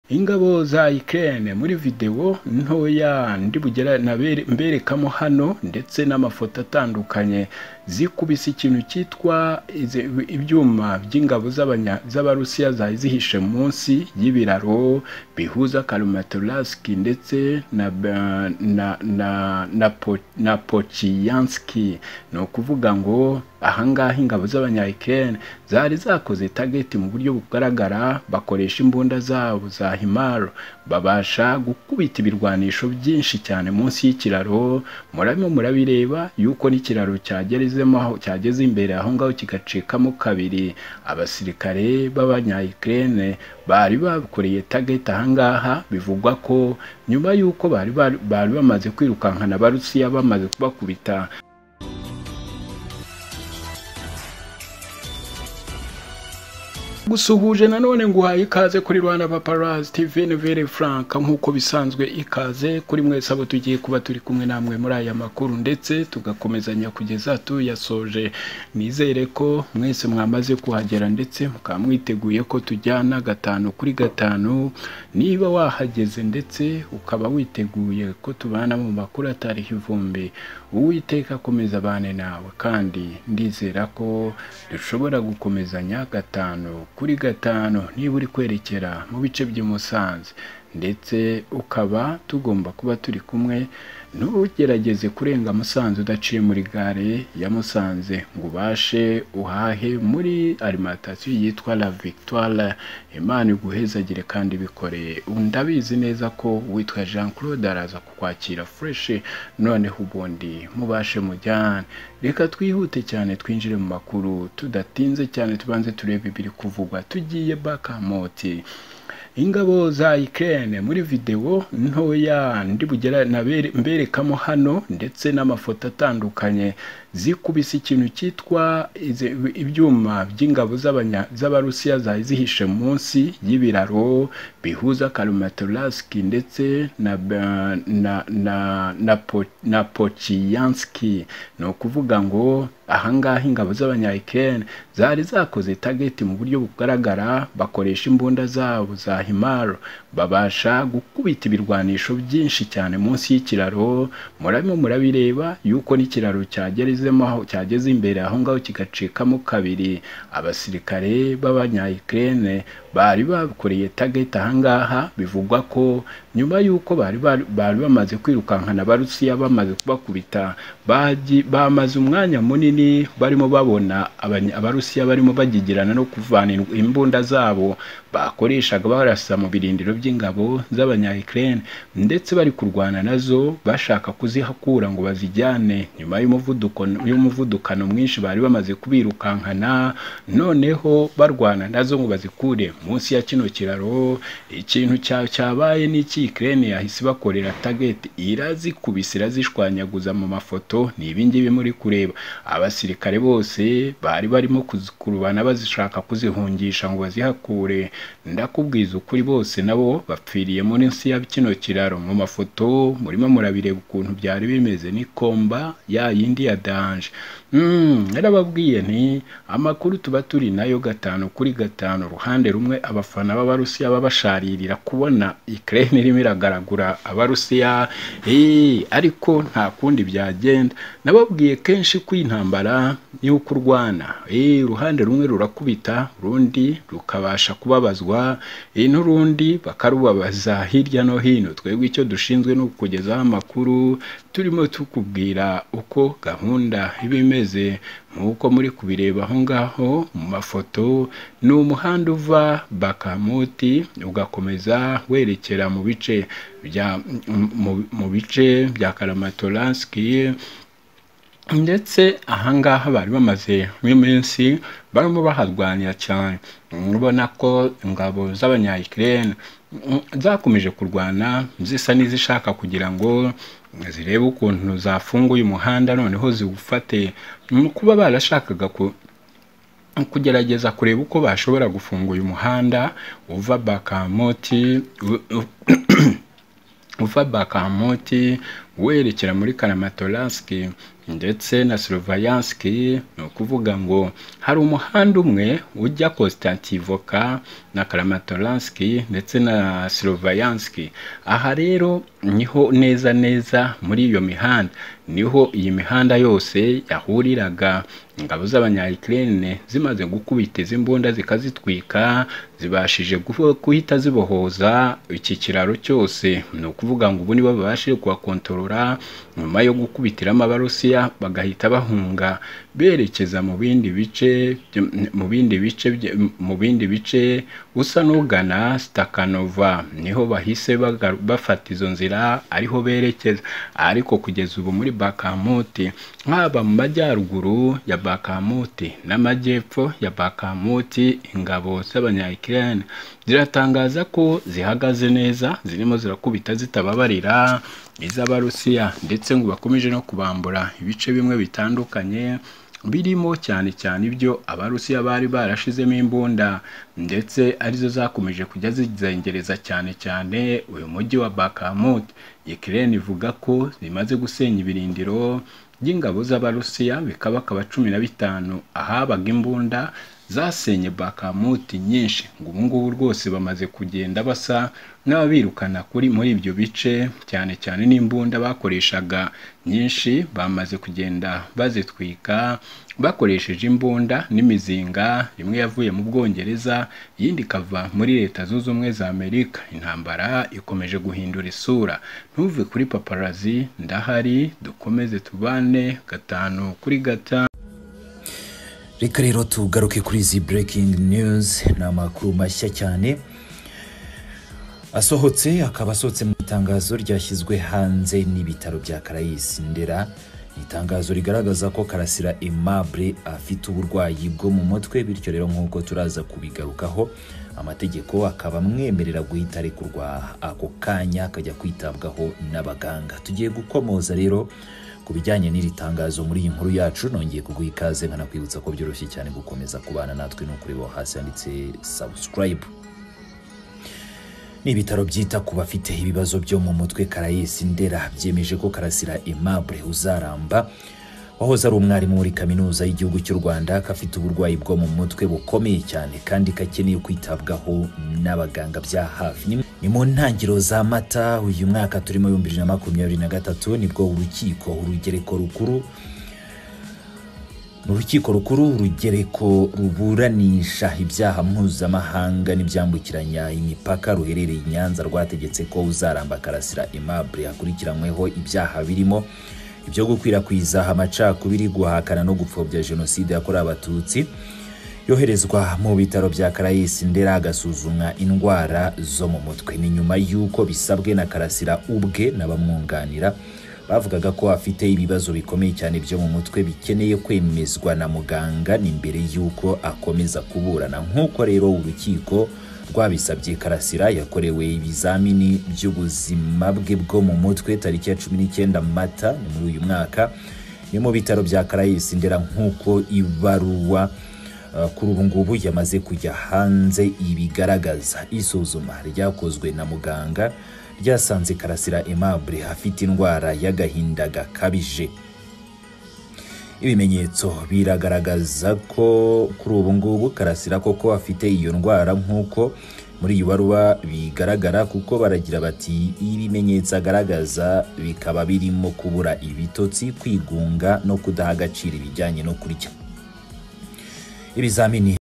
ingabo za Ukraine muri video ntoya ndi bugera nabere- mberekamo hano ndetse n'amafoto atandukanye zikubise ikintu cyitwa izi- ibyuma by'ingabo z'abanya- z'abarusiya zari zihishe munsi y'ibiraro bihuza Karamatorsk ndetse na Ba- na na na, po, na Pochyanski ni ukuvuga ngo ahangaha ingabo z'abanya Ukraine zari zakoze target mu buryo bugaragara bakoresha imbunda zabo za himar babasha gukubita ibirwanisho byinshi cyane munsi y'ikiraro murabimo murabireba yuko n'ikiraro cyagezemo aho cyageze imbere aho ngaho kigacikamo kabiri abasirikare b'abanya Ukraine bari bakoreye target ahangaha bivugwa ko nyuma y'uko bari bari- bari bamaze kwirukankana abarusiya bamaze kubakubita gusuhuje nanone nguhaye ikaze kuri Rwanda Paparazzi TV Nevere Frank nk'uko bisanzwe ikaze kuri mwese abo tugiye kuba turi kumwe namwe muri aya makuru ndetse tugakomezanya kugeza tuyasoje nizere ko mwese mwamaze kuhagera ndetse mukaba mwiteguye ko tujyana gatanu kuri gatanu niba wahageze ndetse ukaba witeguye ko tubana mu makuru atariho ivumbi uwiteka akomeza abane nawe kandi ndizera ko dushobora gukomezanya gatanu kuri gatanu niba uri kwerekera mu bice by'i Musanze ndetse ukaba tugomba kuba turi kumwe ntugerageze kurenga Musanze udaciye muri gare ya Musanze ngo ubashe uhahe muri alimantasiyo yitwa La Victoire Imana iguhezagire kandi bikoreye ndabizi neza ko uwitwa Jean Claude araza kukwakira fresh noneho ubundi mubashe mujyane reka twihute cyane twinjire mu makuru tudatinze cyane tubanze turebe ibiri kuvugwa tugiye bakamoti ingabo za Ukraine muri video ntoya ndi bugera nabere- mberekamo hano ndetse n'amafoto atandukanye zikubise ikintu cyitwa izi- ibyuma by'ingabo z'abanya- z'abarusiya zari zihishe munsi y'ibiraro bihuza Karamatorsk ndetse na Ba- na na na, po, na Pochyanski ni ukuvuga ngo ahangaha ingabo z'abanya Ukraine zari zakoze target mu buryo bugaragara bakoresha imbunda zabo za himar babasha gukubita ibirwanisho byinshi cyane munsi y'ikiraro murabimo murabireba yuko n'ikiraro cyagezemo aho cyageze imbere aho ngaho kigacikamo kabiri abasirikare b'abanya Ukraine bari bakoreye target ahangaha bivugwa ko nyuma y'uko bari bari bari bamaze kwirukankana abarusiya bamaze kubakubita baji- bamaze umwanya munini barimo babona abanya- abarusiya barimo bagigirana no kuvana in- imbunda zabo bakoreshaga barasa mu birindiro by'ingabo z'abanya Ukraine ndetse bari kurwana nazo bashaka kuzihakura ngo bazijyane nyuma y'umuvuduko y'umuvuduko mwinshi bari bamaze kubirukankana noneho barwana nazo ngo bazikure munsi ya kino kiraro ikintu cya- cyabaye n'iki Ukraine yahise ibakorera target irazikubise irazishwanyaguza mu mafoto ni ibingibi muri kureba abasirikare bose bari barimo kuzikurubana bazishaka kuzihungisha ngo bazihakure ndakubwiza ukuri bose nabo bapfiriye munsi ya kino kiraro mu mafoto murimo murabireba ukuntu byari bimeze ni komba ya yindi ya danje Mm, narababwiye nti amakuru tuba turi nayo gatanu kuri gatanu uruhande rumwe abafana b'abarusiya baba basharirira kubona Ukraine irimo iragaragura abarusiya eh, ariko nta kundi byagenda nababwiye kenshi ko intambara y'uko urwana eh, uruhande rumwe rurakubita urundi rukabasha kubabazwa eh, n'urundi bakarubabaza hirya no hino twebwe icyo dushinzwe ni ukukugezaho amakuru turimo tukubwira uko gahunda iba imeze nk'uko muri kubireba aho ngaho mu mafoto ni umuhanda uva bakamuti ugakomeza werekera mu bice bya mu, mu bice bya karamatoranski ndetse ahangaha bari bamaze nk'iminsi barimo baharwanira cyane urabona ko ingabo z'abanya Ukraine mm, zakomeje kurwana zisa n'izishaka kugira ngo zirebe ukuntu zafunga uyu muhanda noneho ziwufate Ni kuba barashakaga ku kugerageza kureba uko bashobora gufunga uyu muhanda uva bakamoti u- u- uva bakamoti werekera muri karamatoranski ndetse na slovayanski ni ukuvuga ngo hari umuhanda umwe ujya konstantivoka na karamatoranski ndetse na slovayanski aha rero niho neza neza muri iyo mihanda niho iyi mihanda yose yahuriraga ingabo z'abanyayikirene zimaze gukubita izi mbunda zikazitwika zibashije guhita zibohoza iki kiraro cyose ni ukuvuga ngo ubu nibo babashije kuhakontorora nyuma yo gukubitiramo abarusiya bagahita bahunga berekeza mu bindi bice mu bindi bice mu bindi bice usa n'ugana sitakanova niho bahise bafata izo nzira ariho berekeza ariko kugeza ubu muri bakamuti haba mu majyaruguru ya bakamuti n'amajyepfo ya bakamuti ingabo z'abanyayikirani ziratangaza ko zihagaze neza zirimo zirakubita zitababarira iz'abarusiya ndetse ngo bakomeje no kubambura ibice bimwe bitandukanye birimo cyane cyane ibyo abarusiya bari barashizemo imbunda ndetse arizo zakomeje kujya zizengereza cyane cyane uyu mujyi wa bakamut ikirere ivuga ko zimaze gusenya ibirindiro by'ingabo z'abarusiya bikabakaba cumi na bitanu ahabaga imbunda zasenye bakamuti nyinshi ngo ubungubu rwose bamaze kugenda basa n'ababirukana kuri muri ibyo bice cyane cyane n'imbunda bakoreshaga nyinshi bamaze kugenda bazitwika bakoresheje imbunda n'imizinga imwe yavuye mu bwongereza iyindi ikava muri leta zunze ubumwe za amerika intambara ikomeje guhindura isura ntuve kuri paparazi ndahari dukomeze tubane gatanu kuri gatanu reka rero tugaruke kuri izi breaking news ni amakuru mashya cyane asohotse akaba asohotse mu itangazo ryashyizwe hanze n'ibitaro bya karayisi ndera ni itangazo rigaragaza ko karasira aimable afite uburwayi bwo mu mutwe bityo rero nk'uko turaza kubigarukaho amategeko akaba amwemerera guhita arekurwa ako kanya akajya kwitabwaho n'abaganga tugiye gukomoza rero ku bijyanye n'iri tangazo muri iyi nkuru yacu nongeye kuguha ikaze nkanakwibutsa ko byoroshye cyane gukomeza kubana natwe no kureba hasi handitse subscribe ni ibitaro byita ku bafite ibibazo byo mu mutwe karayesi ndera byemeje ko karasira aimable uzaramba wahoze ari umwarimu muri kaminuza y'igihugu cy'u rwanda ko afite uburwayi bwo mu mutwe bukomeye cyane kandi kakeneye kwitabwaho n'abaganga bya hafi ni mu ntangiro za mata uyu mwaka turimo ibihumbi bibiri na makumyabiri na gatatu nibwo urukiko urugereko rukuru urukiko rukuru urugereko ruburanisha ibyaha mpuzamahanga n'ibyambukiranya imipaka ruherereye i nyanza rwategetse ko uzaramba karasira aimable akurikiranyweho ibyaha birimo ibyo gukwirakwiza amacakubiri guhakana no gupfobya jenoside yakorewe abatutsi yoherezwa mu bitaro bya karayisi ndera agasuzumwa indwara zo mu mutwe ni nyuma y'uko bisabwe na karasira ubwe n'abamwunganira bavugaga ko afite ibibazo bikomeye cyane byo mu mutwe bikeneye kwemezwa na muganga ni mbere y'uko akomeza kuburana nk'uko rero urukiko rwabisabye karasira yakorewe ibizamini by'ubuzima bwe bwo mu mutwe tariki ya cumi n'icyenda mata ni muri uyu mwaka ni mu bitaro bya karayisi ndera nk'uko ibaruwa kuri ubu ngubu yamaze kujya hanze ibigaragaza isuzuma ryakozwe na muganga ryasanze karasira aimable afite indwara y'agahinda gakabije ibimenyetso biragaragaza ko kuri ubu ngubu karasira koko afite iyo ndwara nk'uko muri iyi baruwa bigaragara kuko baragira bati ibimenyetso agaragaza bikaba birimo kubura ibitotsi kwigunga no kudaha agaciro ibijyanye no kurya ibizamini